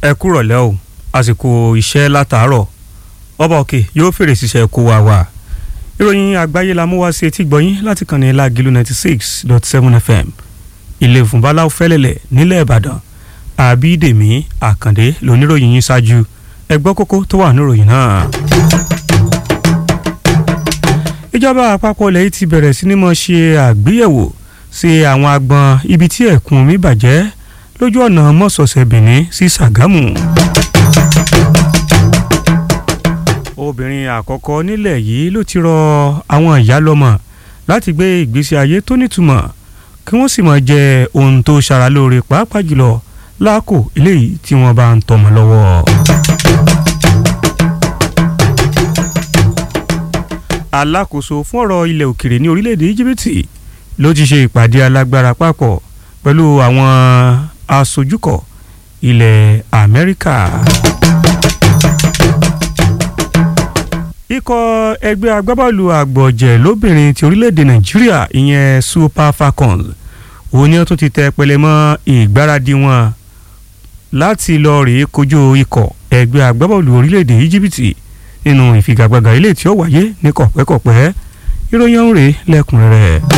ẹ kúrọ̀lẹ́ o àsìkò iṣẹ́ látàárọ̀ ọba òkè yóò fèrè ṣiṣẹ́ kó wa wà ìròyìn àgbáyé la mú wá sí etí gbọ̀yìn láti kàn ní lágìlú ninety six dot seven fm ilé ìfúnbáláwo fẹ́lẹ́lẹ̀ nílẹ̀ ìbàdàn àbídèmí àkàndé lóníròyìn yín ṣáájú ẹ gbọ́ kókó tó wà níròyìn náà. ìjọba àpapọ̀ ilẹ̀ yìí ti bẹ̀rẹ̀ sí ní mọ̀ ṣe àgbéyẹ̀wò sí àwọn agbọn ibi tí ẹ̀kún omi bàjẹ́ lójú ọ̀nà mọ́sọ̀ọ̀sẹ̀ benin sí sàgámù. obìnrin àkọ́kọ́ nílẹ̀ yìí ló ti rọ àwọn ìyálọ́mọ láti gbé ìgbésí ayé tó nítumọ̀ kí wọ́n sì máa jẹ ohun tó ṣara lóore pàápàá jùlọ láàkó eléyìí tí wọ́n bá ń tọmọ lọ́wọ́. alákòóso fún ọ̀rọ̀ ilẹ̀ òkèrè ní orílẹ̀-èdè íjíbítì ló ti ṣe ìpàdé alágbára papọ̀ pẹ̀lú àwọn aṣojúkọ̀ ilẹ̀ amẹ́ríkà. ikọ̀ ẹgbẹ́ agbábọ́ọ̀lù àgbọ̀jẹ̀ lóbìnrin ti orílẹ̀-èdè nàìjíríà ìyẹn super falcons òun ni wọ́n tún ti tẹ pẹlẹ mọ́ ìgbáradì wọn láti lọ rèé kojú ikọ̀ ẹgbẹ́ agbábọ́ọ̀lù orílẹ̀-èdè íjíbítì nínú ìfigagbága ilé tí ó wáyé ní kọ̀pẹ́kọ̀pẹ́ ìròyìn ọ̀hún rèé lẹ́kùnrẹ́rẹ́.